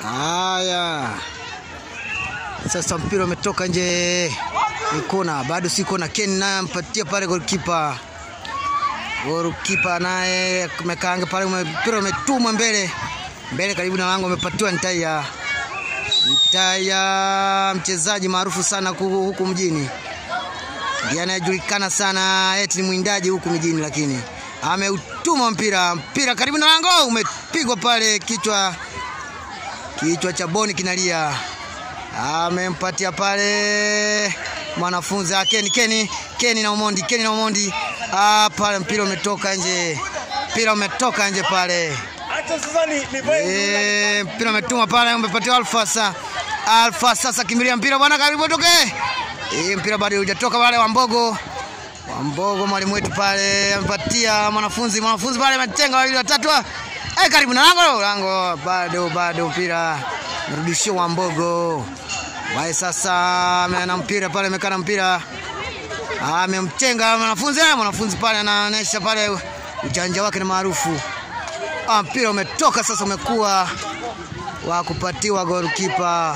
Haya, sasa mpira umetoka nje, ni kona, bado si kona. Ken naye ampatia pale golikipa, golikipa naye amekaanga pale, mpira umetumwa mbele mbele, karibu na lango, amepatiwa Ntaya. Ntaya mchezaji maarufu sana huku mjini, ndiye anayejulikana sana, eti ni mwindaji huku mjini, lakini ameutuma mpira, mpira karibu na lango, umepigwa pale kichwa kichwa cha Boni kinalia, amempatia pale mwanafunzi Keni Keni Keni na Omondi Keni na Omondi. Ah, pale mpira umetoka nje, mpira umetoka nje pale. Eh, mpira umetuma pale, umepatia Alfa sasa. Alfa sasa kimbilia mpira bwana, karibu toke. Eh, mpira bado hujatoka pale, Wambogo Wambogo mwalimu wetu pale amepatia mwanafunzi, mwanafunzi pale ametenga wawili watatu Eh, karibu na lango lango, bado bado mpira mrudishio wa Mbogo wae sasa, ana mpira pale, amekana mpira, amemtenga mwanafunzi. Mwanafunzi pale anaonesha pale ujanja wake na maarufu. Ah, mpira umetoka sasa, umekuwa wa kupatiwa golikipa.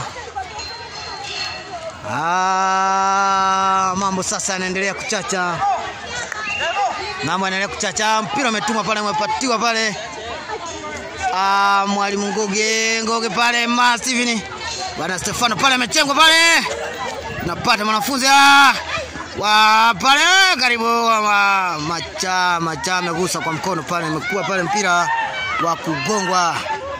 Ah, mambo sasa yanaendelea kuchacha, mambo yanaendelea kuchacha. Mpira umetumwa pale, umepatiwa pale Ah, mwalimu Ngoge Ngoge pale ma Steven bwana Stefano pale amechengwa pale, napata mwanafunzi ah, wa pale karibu wa macha macha amegusa kwa mkono pale, imekuwa pale mpira wa kugongwa.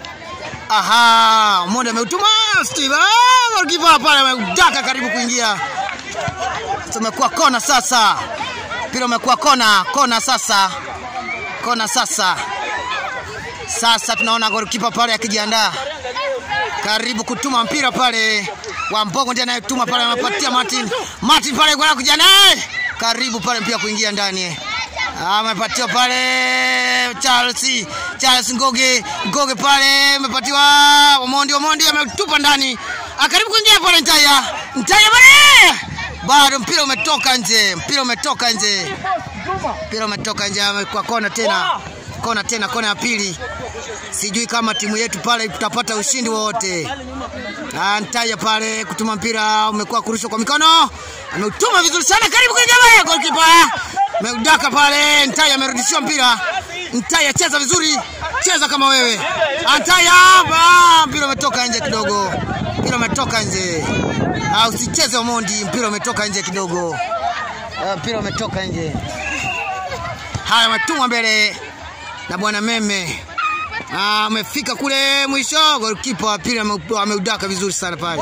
Aha, mmoja ameutuma Steve, ah, goalkeeper pale ameudaka karibu kuingia. Tumekuwa kona sasa, mpira umekuwa kona kona sasa, kona sasa sasa tunaona golikipa pale akijiandaa karibu kutuma mpira pale. Wambogo ndiye anayetuma pale, anapatia Martin. Martin pale kwa kujiandaa karibu pale mpira kuingia ndani, amepatia pale Charles Charles Ngoge Ngoge pale amepatiwa Omondi Omondi ametupa ndani, akaribu kuingia pale Ntaya Ntaya pale, bado mpira umetoka nje, mpira umetoka nje, mpira umetoka nje, amekuwa kona tena kona tena, kona ya pili. Sijui kama timu yetu pale tutapata ushindi wowote. Ntaya pale kutuma mpira umekuwa kurushwa kwa mikono, ameutuma vizuri sana, karibu kuingia pale, golikipa ameudaka pale. Ntaya amerudishiwa mpira. Ntaya, cheza vizuri, cheza kama wewe Ntaya. Mpira umetoka nje kidogo, mpira umetoka nje. Usicheze Omondi, mpira umetoka nje kidogo, mpira umetoka nje. Haya, ametumwa mbele na bwana Meme amefika kule mwisho, golikipa wa pili ameudaka vizuri sana pale.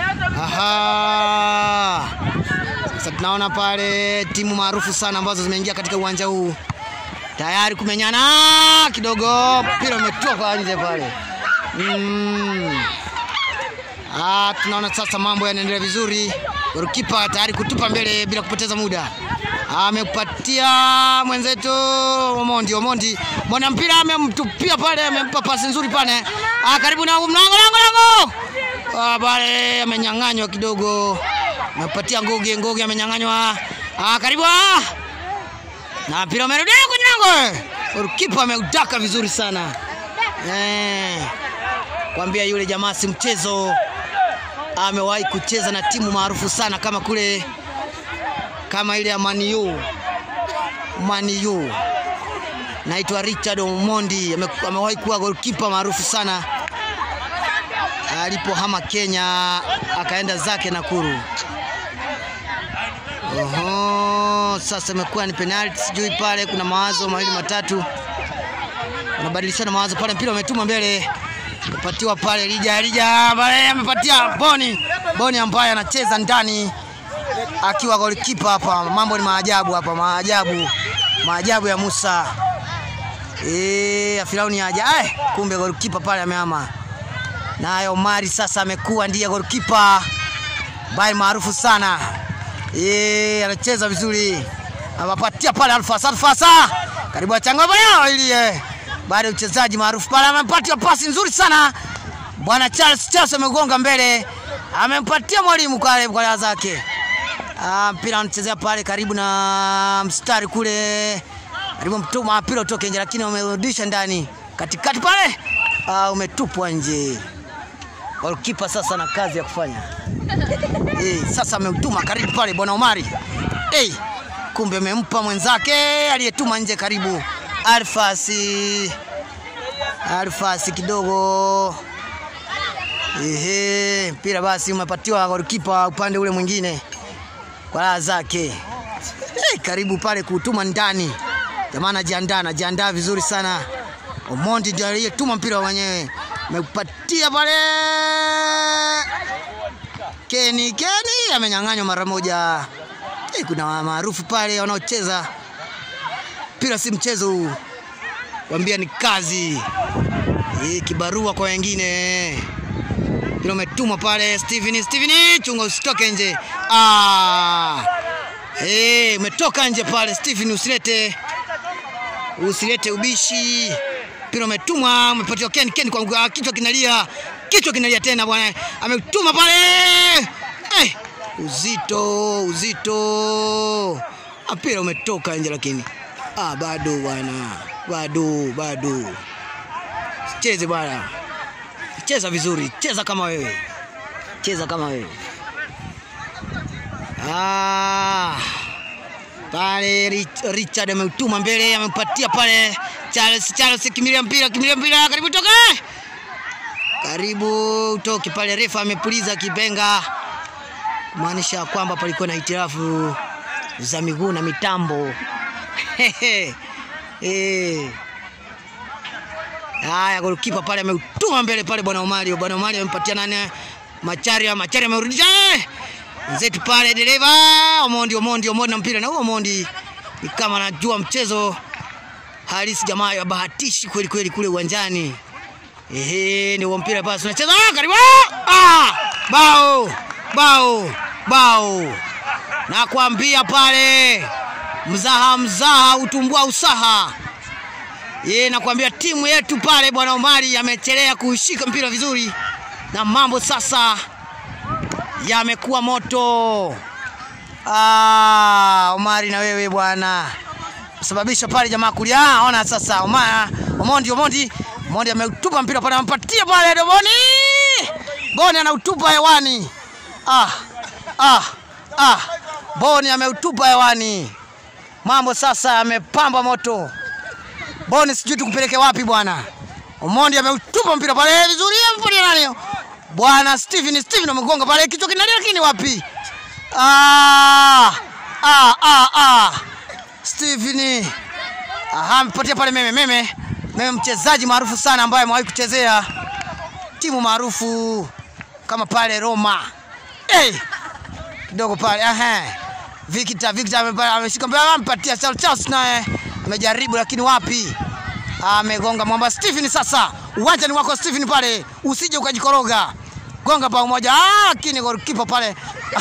Aha, sasa tunaona pale timu maarufu sana ambazo zimeingia katika uwanja huu tayari kumenyana kidogo, mpira umetoka nje pale. Mm. Ah, tunaona sasa mambo yanaendelea vizuri, golikipa tayari kutupa mbele bila kupoteza muda amepatia mwenzetu Omondi. Omondi mwana mpira amemtupia pale, amempa pasi nzuri pale, ah, karibu na mlango lango lango ah, pale amenyang'anywa kidogo, amepatia Ngoge. Ngoge amenyang'anywa, ah, karibu ah, na mpira umerudi kwenye lango, kipa ameudaka vizuri sana eh, kwambia yule jamaa si mchezo, amewahi kucheza na timu maarufu sana kama kule kama ile ya Maniu Maniu, naitwa Richard Omondi, amewahi kuwa goalkeeper maarufu sana alipohama Kenya akaenda zake Nakuru. Oho, sasa imekuwa ni penalty, sijui pale kuna mawazo mawili matatu, wanabadilishana mawazo pale, mpira umetuma mbele, amepatiwa pale Lija Lija pale, amepatia Boni Boni ambaye anacheza ndani akiwa golikipa hapa. Mambo ni maajabu hapa, maajabu, maajabu ya Musa eh, ya Firauni aja. Ay, kumbe golikipa pale amehama. Naye Omari sasa amekuwa ndiye golikipa bai maarufu sana eh, anacheza vizuri, amepatia pale Alfasa. Alfasa karibu achangwa pale ili eh, baada ya uchezaji maarufu pale, amepatia pasi nzuri sana bwana Charles. Charles amegonga mbele, amempatia mwalimu kale kwa zake mpira anachezea pale karibu na mstari kule, karibu mtuma mpira utoke nje, lakini wamerudisha ndani katikati pale, umetupwa nje. Golikipa sasa na kazi ya kufanya. Eh, sasa ameutuma karibu pale bwana Omari. Eh, kumbe amempa mwenzake aliyetuma nje karibu. Alfasi. Alfasi kidogo. Ehe, mpira basi umepatiwa golikipa upande ule mwingine kwa raha zake. Eh, karibu pale kuutuma ndani. Jamaa anajiandaa, anajiandaa vizuri sana. Omondi ndiye aliyetuma mpira wenyewe. Ameupatia pale. Keni Keni amenyang'anywa mara moja. Eh, kuna maarufu pale wanaocheza mpira, si mchezo huu, wambia ni kazi. Eh, kibarua kwa wengine. Mpira umetumwa pale, Steven Steven, chunga usitoke nje. Ah! Eh, umetoka nje pale Steven, usilete usilete ubishi. Mpira umetumwa, umepatiwa Ken Ken kwa mguu, kichwa kinalia, kichwa kinalia tena bwana, ametuma pale eh, uzito uzito, mpira umetoka nje, lakini ah, bado bwana, bado bado, cheze bwana, cheza vizuri, cheza kama wewe, cheza kama wewe ah pale Rich- Richard ameutuma mbele, amempatia pale Charles. Charles kimilia mpira, kimilia mpira, karibu toka, karibu utoke pale. Refa amepuliza kipenga, kumaanisha kwamba palikuwa na hitilafu za miguu na mitambo. Eh. Haya, golikipa pale ameutuma mbele pale, bwana Omari. Bwana Omari amempatia nani? Macharia. Macharia amerudisha eh! Mzetu pale dereva Omondi, Omondi, Omondi na mpira na huo Omondi ni kama anajua mchezo halisi, jamaa ya bahatishi kweli kweli kule uwanjani. Ehe, ni huo mpira basi unacheza ah, karibu ah, bao bao bao, nakwambia pale mzaha mzaha utumbua usaha. Ye, nakwambia timu yetu pale bwana Omari amechelea kushika mpira vizuri, na mambo sasa yamekuwa moto. Ah, Omari na wewe bwana sababisha pale jamaa kulia. Ah, ona sasa Omar, Omondi, Omondi, Omondi ameutupa mpira pale, ampatia pale Doboni, Boni anautupa hewani. Ah, ah, ah, Boni ameutupa hewani. Mambo sasa yamepamba moto. Boni sijui tukupeleke wapi bwana. Omondi ameutupa mpira pale vizuri, amepatia nani? Bwana Steven, Steven amegonga pale kichwa kinalia, lakini wapi? Ah, ah, ah, ah. Steven aha, amepatia pale meme meme meme, mchezaji maarufu sana ambaye amewahi kuchezea timu maarufu kama pale Roma. Hey! kidogo pale aha. Victor Victor amepa- ameshika mpira amempatia Charles Charles naye amejaribu lakini wapi? Amegonga mwamba Stephen sasa. Uwanja ni wako Stephen pale. Usije ukajikoroga. Gonga bao moja. Ah, lakini goalkeeper pale.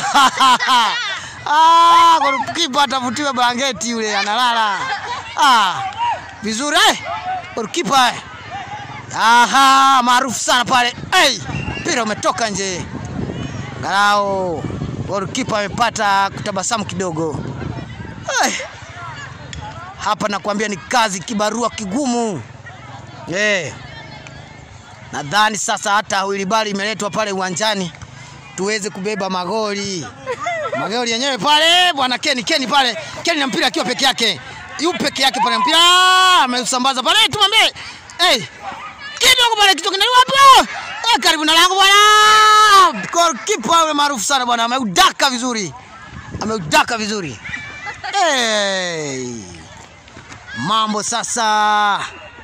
ah, goalkeeper atavutiwa blanketi yule analala. Ah, vizuri eh. Goalkeeper. Aha, maarufu sana pale. Hey, mpira umetoka nje. Angalau goalkeeper amepata kutabasamu kidogo. Hey. Hapa nakwambia ni kazi, kibarua kigumu. Eh. Nadhani sasa hata wilibali imeletwa pale uwanjani tuweze kubeba magoli. Magoli yenyewe pale bwana Keni Keni pale. Keni na mpira akiwa peke yake. Yu peke yake pale mpira ameusambaza pale tumwambie. Eh. Kidogo pale kitu kinaliwa hapo. Eh, karibu na lango bwana. Goalkeeper yule maarufu sana bwana ameudaka vizuri. Ameudaka vizuri. Hey. Mambo sasa.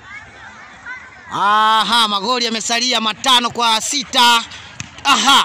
Aha, magoli yamesalia matano kwa sita. Aha.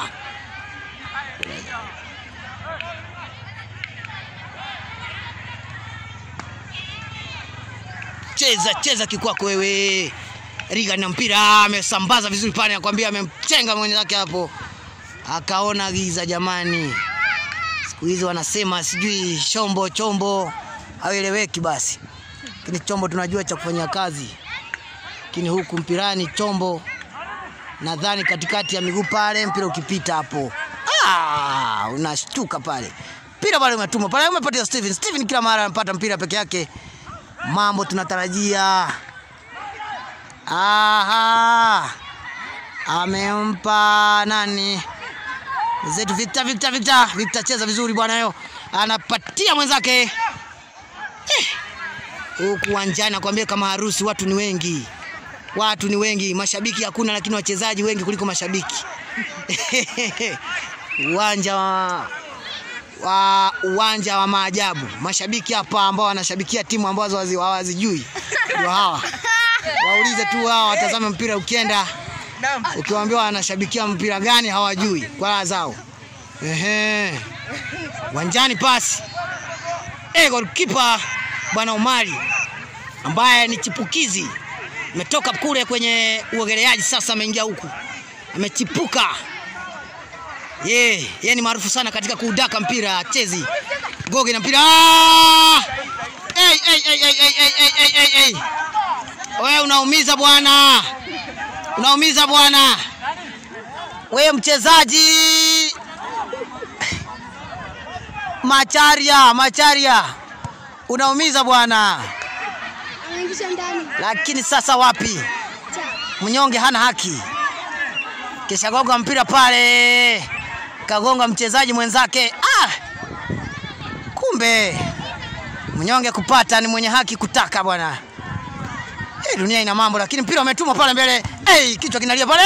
Cheza cheza kikwako wewe. Riga na mpira amesambaza vizuri pale, nakwambia amemchenga mwenzake hapo, akaona giza. Jamani, siku hizi wanasema sijui chombo chombo haueleweki basi, lakini chombo tunajua cha kufanya kazi, lakini huku mpirani chombo, nadhani katikati ya miguu pale, mpira ukipita hapo ah, unashtuka pale, mpira pale umetuma pale, umepatia Steven. Steven kila mara anapata mpira peke yake, mambo tunatarajia Aha. amempa nani zetu Victor, Victor, Victor, Victor cheza vizuri bwana, yo anapatia mwenzake Eh, huku uwanjani nakwambia kama harusi, watu ni wengi, watu ni wengi, mashabiki hakuna, lakini wachezaji wengi kuliko mashabiki uwanja wa wa uwanja wa maajabu. Mashabiki hapa ambao wanashabikia timu ambazo hawazi- hawazijui ndio hawa. Waulize tu hawa, watazame mpira ukienda, ukiwaambia wanashabikia mpira gani hawajui kwa raha zao. Ehe, uwanjani pasi eh, goalkeeper bwana Omari ambaye ni chipukizi ametoka kule kwenye uogeleaji, sasa ameingia huku, amechipuka ye ye ni maarufu sana katika kuudaka mpira chezi goge na mpira Ah! Ei, ei, ei, ei, ei, ei, ei, ei, ei, ei. wewe unaumiza bwana unaumiza bwana wewe mchezaji macharia macharia unaumiza bwana Anaingisha ndani. lakini sasa wapi mnyonge hana haki kisha gonga mpira pale kagonga mchezaji mwenzake ah! kumbe mnyonge kupata ni mwenye haki kutaka bwana hey, dunia ina mambo lakini mpira umetumwa pale mbele hey, kichwa kinalia pale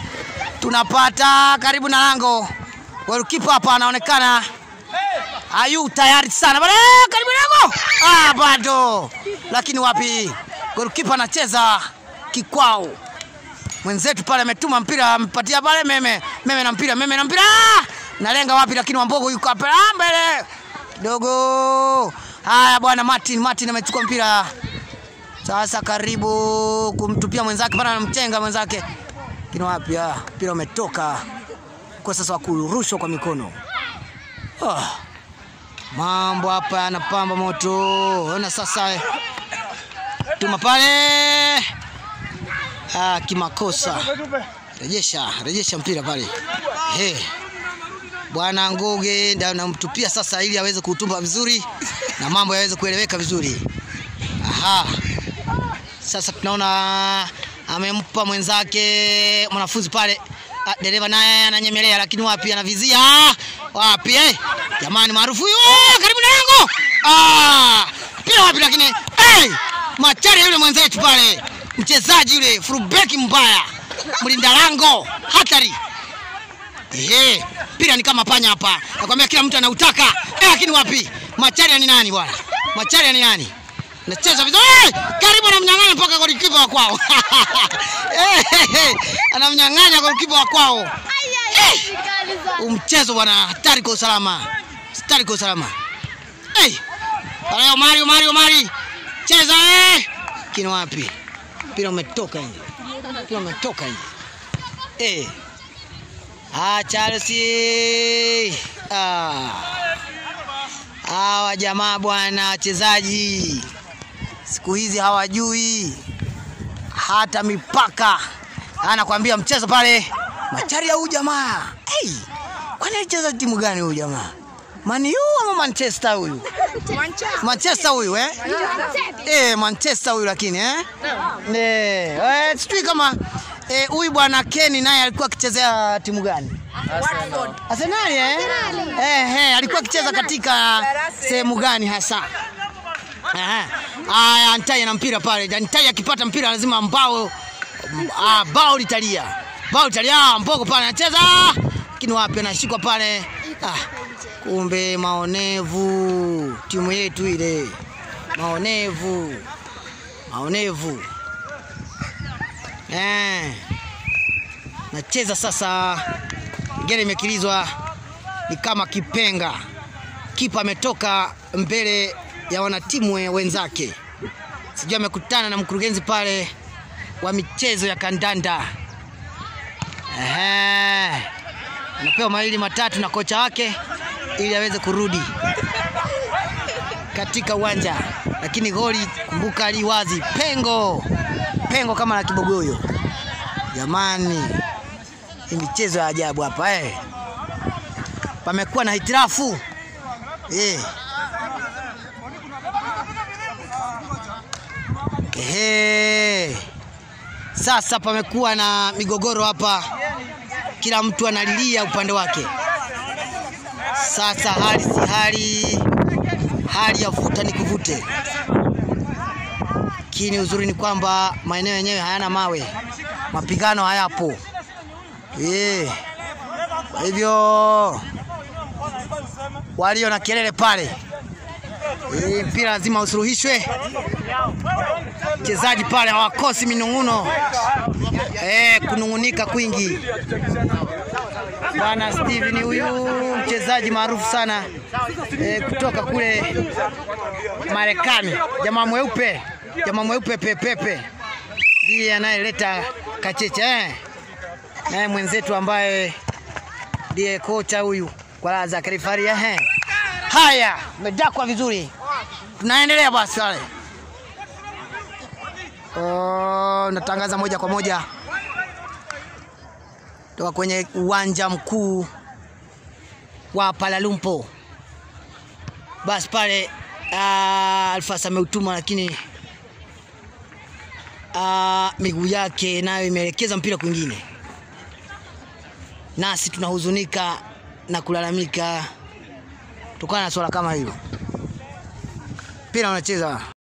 tunapata karibu na lango golikipa hapa anaonekana ayu tayari sana pale karibu na lango ah, bado lakini wapi golikipa anacheza kikwao mwenzetu pale ametuma mpira amepatia pale meme meme na mpira meme na mpira Ah! nalenga wapi lakini wambogo yuko hapa Ah, mbele kidogo haya bwana martin martin amechukua mpira sasa karibu kumtupia mwenzake pale anamchenga mwenzake lakini wapi ah, mpira umetoka kwa sasa wa kurushwa kwa mikono ah. mambo hapa yanapamba moto ona sasa eh. tuma pale ah, kimakosa rejesha rejesha mpira pale hey. bwana nguge ndio namtupia sasa ili aweze kuutumba vizuri na mambo yaweze kueleweka vizuri aha sasa tunaona amempa mwenzake mwanafunzi pale Ah, dereva naye ananyemelea lakini wapi anavizia Ah, wapi eh? jamani maarufu huyo Ah, karibu na lango Ah, mpira wapi lakini hey! machari yule mwenzetu pale mchezaji yule furubeki mbaya mlinda lango hatari Ehe, mpira ni kama panya hapa. Nakwambia kila mtu anautaka. Eh, lakini wapi? Macharia ni nani bwana? Macharia ni nani? Anacheza vizuri. Eh, karibu anamnyang'anya mpaka golikipa wa kwao. Eh, eh, eh, anamnyang'anya golikipa wa kwao. Eh, huu mchezo bwana hatari kwa usalama. Hatari kwa usalama. Eh. Pale Omari, Omari, Omari. Cheza eh. Lakini wapi? Mpira umetoka nje. Mpira umetoka nje. Eh. Ah, Chelsea. Ah. Hawa jamaa bwana wachezaji siku hizi hawajui hata mipaka. Anakwambia mchezo pale Macharia huyu jamaa. Hey, kwani alicheza timu gani huyu jamaa? Man U ama Manchester huyu? Manchester huyu eh? Eh, Manchester huyu lakini eh? Eh, eh, sijui kama eh, huyu bwana Kenny naye alikuwa akichezea timu gani? Arsenal eh? Eh, eh, alikuwa akicheza katika sehemu gani hasa? Aha. Aya, Antai na mpira pale. Antai akipata mpira lazima mbao ah, bao litalia. Bao litalia, ah, Mbogo pale anacheza. Lakini wapi anashikwa pale. Ah, kumbe maonevu timu yetu ile. Maonevu. Maonevu. Eh. Nacheza sasa. Ngere imekilizwa ni kama kipenga. Kipa ametoka mbele ya wanatimu we- wenzake, sijui amekutana na mkurugenzi pale wa michezo ya kandanda. Ehe, anapewa mawili matatu na kocha wake ili aweze kurudi katika uwanja, lakini goli kumbuka, li wazi, pengo pengo kama la kibogoyo. Jamani, hii michezo ya ajabu hapa eh. Pamekuwa na hitirafu eh. Ehe. Sasa pamekuwa na migogoro hapa, kila mtu analilia upande wake. Sasa hali si hali, hali ya vuta ni kuvute, lakini uzuri ni kwamba maeneo yenyewe hayana mawe, mapigano hayapo. Eh, kwa hivyo walio na kelele pale, eh, mpira lazima usuluhishwe. Mchezaji pale hawakosi minung'uno, eh, kunung'unika kwingi. Bwana Steven huyu mchezaji maarufu sana eh, kutoka kule Marekani, jamaa mweupe, jamaa mweupe pepepe, ndiye anayeleta kacheche eh. Naye mwenzetu ambaye ndiye kocha huyu kwa raha za Kalifaria eh. Haya, umedakwa vizuri, tunaendelea basi wale. Oh, natangaza moja kwa moja toka kwenye uwanja mkuu wa Palalumpo. Basi pale uh, Alfas ameutuma lakini uh, miguu yake nayo imeelekeza mpira kwingine, nasi tunahuzunika na kulalamika kutokana na swala kama hilo. Mpira unacheza